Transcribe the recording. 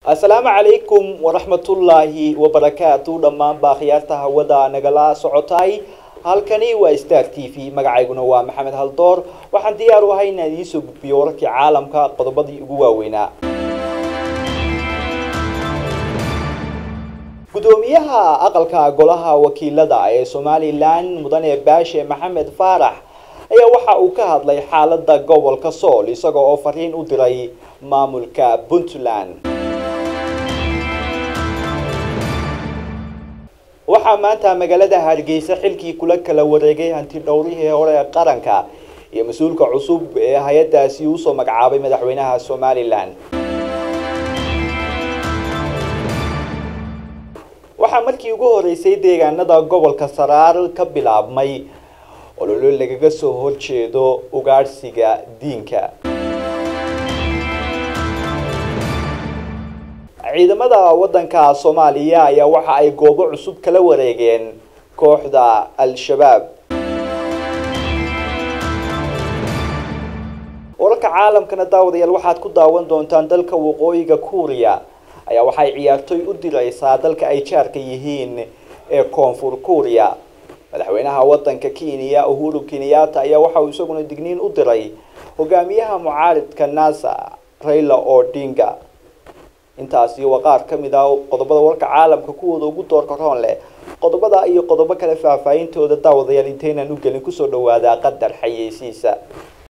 asalaamu calaykum waraxmatullaahi wabarakaatu dhammaanba khiyaarta hawada nagala socotay halkani waa star t v magacayguna waa maxamed haldoor waxaan diyaar u ahay inaan idiin soo gudbiyo wararkii caalamka qodobadii ugu waaweynaa gudoomiyaha aqalka golaha wakiilada ee somalilan mudane baashe maxamed faarax ayaa waxa uu ka hadlay xaalada gobolka sool isaga oo fariin u diray maamulka puntland waxaa maanta magaalada hargeysa xilkii kula kala wareegay hanti dhowrihii hore ee qaranka iyo mas-uulka cusub ee hay-adaasi usoo magacaabay madaxweynaha somalilan waxaa markii ugu horeysay deegaanada gobolka saraar ka bilaabmay ololo lagaga soo horjeedo ugaadhsiga diinka ciidamada wadanka soomaaliya ayaa waxa ay goobo cusub kala wareegeen kooxda al-shabaab wararka caalamkana daawadayaal waxaad ku daawan doontaan dalka waqooyiga kuuriya ayaa waxay ciyaartoy u direysaa dalka ay jaarka yihiin ee koonfur kuuriya madaxweynaha wadanka kenya uhuru kenyatta ayaa waxa uu isaguna digniin u diray hogaamiyaha mucaaridka nasa raila odinga intaasi waa qaar ka mid ah qodobada warka caalamka kuwooda ugu doorka roon leh qodobada iyo qodobo kale faahfaahintooda daawadayaal intaynan u gelin kusoo dhawaada qadar xayeysiisa